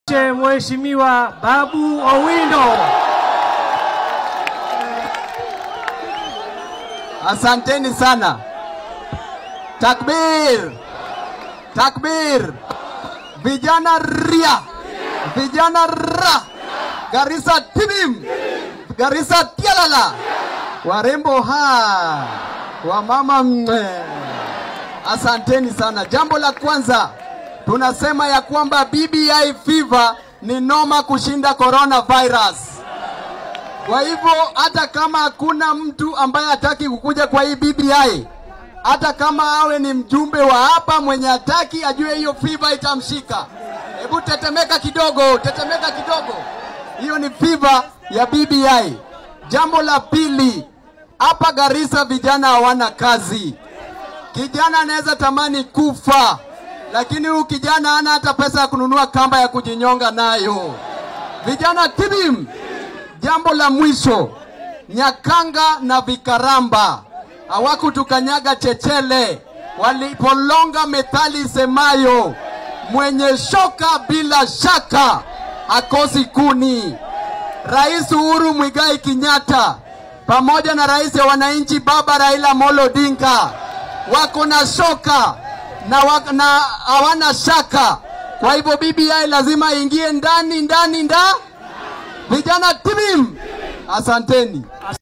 Mheshimiwa Babu Owino. Asanteni sana. Takbir, takbir! Vijana ria, vijana ra, Garissa tibim, Garissa tialala, warembo ha, wamama mwe. Asanteni sana. Jambo la kwanza tunasema ya kwamba BBI fever ni noma kushinda coronavirus. Kwa hivyo hata kama hakuna mtu ambaye hataki kukuja kwa hii BBI, hata kama awe ni mjumbe wa hapa mwenye hataki, ajue hiyo fiva itamshika. Hebu tetemeka kidogo, tetemeka kidogo. Hiyo ni fiva ya BBI. Jambo la pili, hapa Garissa vijana hawana kazi. Kijana anaweza tamani kufa, lakini huyu kijana hana hata pesa ya kununua kamba ya kujinyonga nayo. Vijana tibim. Jambo la mwisho, Nyakanga na Vikaramba hawakutukanyaga chechele walipolonga methali semayo, mwenye shoka bila shaka hakosi kuni. Rais Uhuru Mwigai Kenyatta pamoja na rais wa wananchi baba Raila Amolo Odinga wako na shoka na wak- na hawana shaka. Kwa hivyo BBI lazima ingie ndani ndani nda vijana timim. Asanteni.